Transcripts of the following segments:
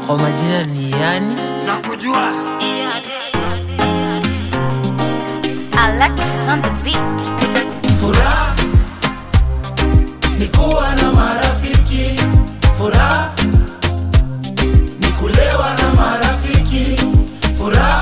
kwa majina ni yani nakujua Alexis on the beat. Furaha ni kuwa na marafiki, furaha ni kulewa na marafiki, furaha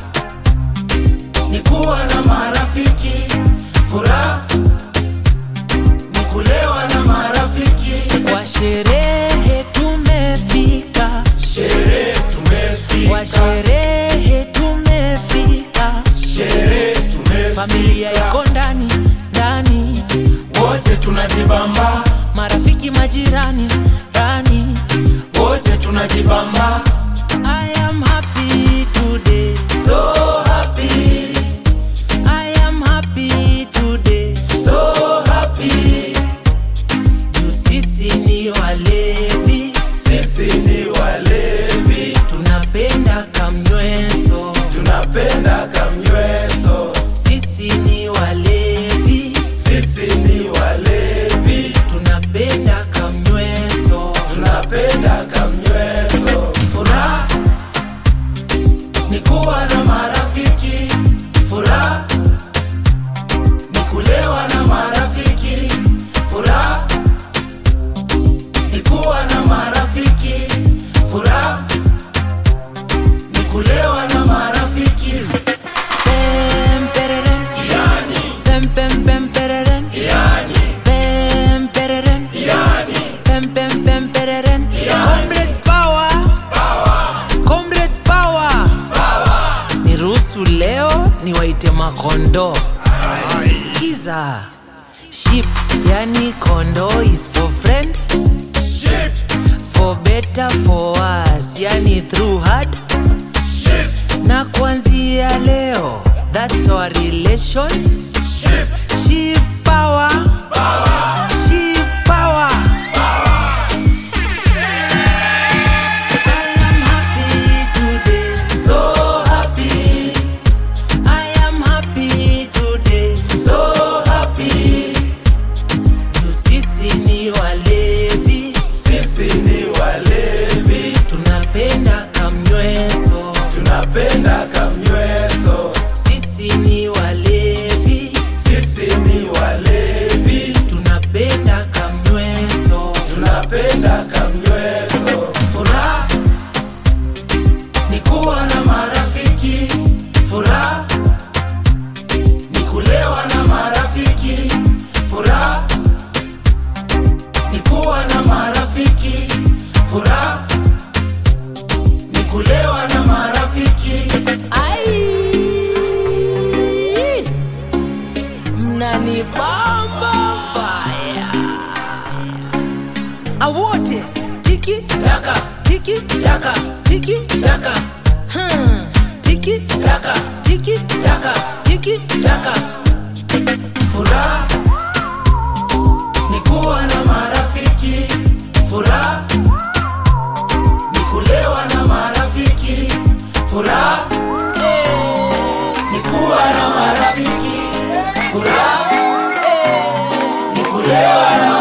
ni kuwa na marafiki, furaha ni kulewa na marafiki. kwa sherehe tumefika Sherehe kwa tumefika, sherehe tumefika sherehe familia tumefika, iko ndani ndani wote tunajibamba, marafiki majirani ndani wote tunajibamba, I am happy today so happy, I am happy today so happy. juu sisi ni walevi Sisi ni walevi, tunapenda kamnyweso tunapenda kamnyweso. sisi ni walevi Sisi ni walevi, tunapenda kamnyweso tunapenda kamnyweso. Furaha ni kuwa na marafiki, furaha ni kulewa na marafiki, furaha ni kuwa na marafiki, furaha ni kulewa na marafiki. Pem, pereren. Pem, pem, pem, pereren. Pem, pereren. Pem, pem, pem, pereren. Comrades power. Comrades power. niruhusu leo niwaite makondo skiza ship yani kondo is for friend for better for us yani through hard na kuanzia leo that's our relation ship power ship power I am happy today So happy, I am happy today so happy. juu sisi ni walevi Sisi ni walevi, tunapenda kamnyweso tunapenda kamnyweso. sisi ni walevi Sisi ni walevi, tunapenda kamnyweso tunapenda kamnyweso. Furaha ni kuwa na marafiki, furaha ni kulewa na marafiki, furaha ni kuwa na marafiki, furaha ni kulewa na marafiki. ai mnanibamba mbaya awote tiki Taka, tiki taka, tiki taka, hmm. tiki taka, tiki taka, tiki taka. Furaha ni kuwa na marafiki, furaha ni kulewa na marafiki, furaha ni kuwa na marafiki, furaha ni kulewa na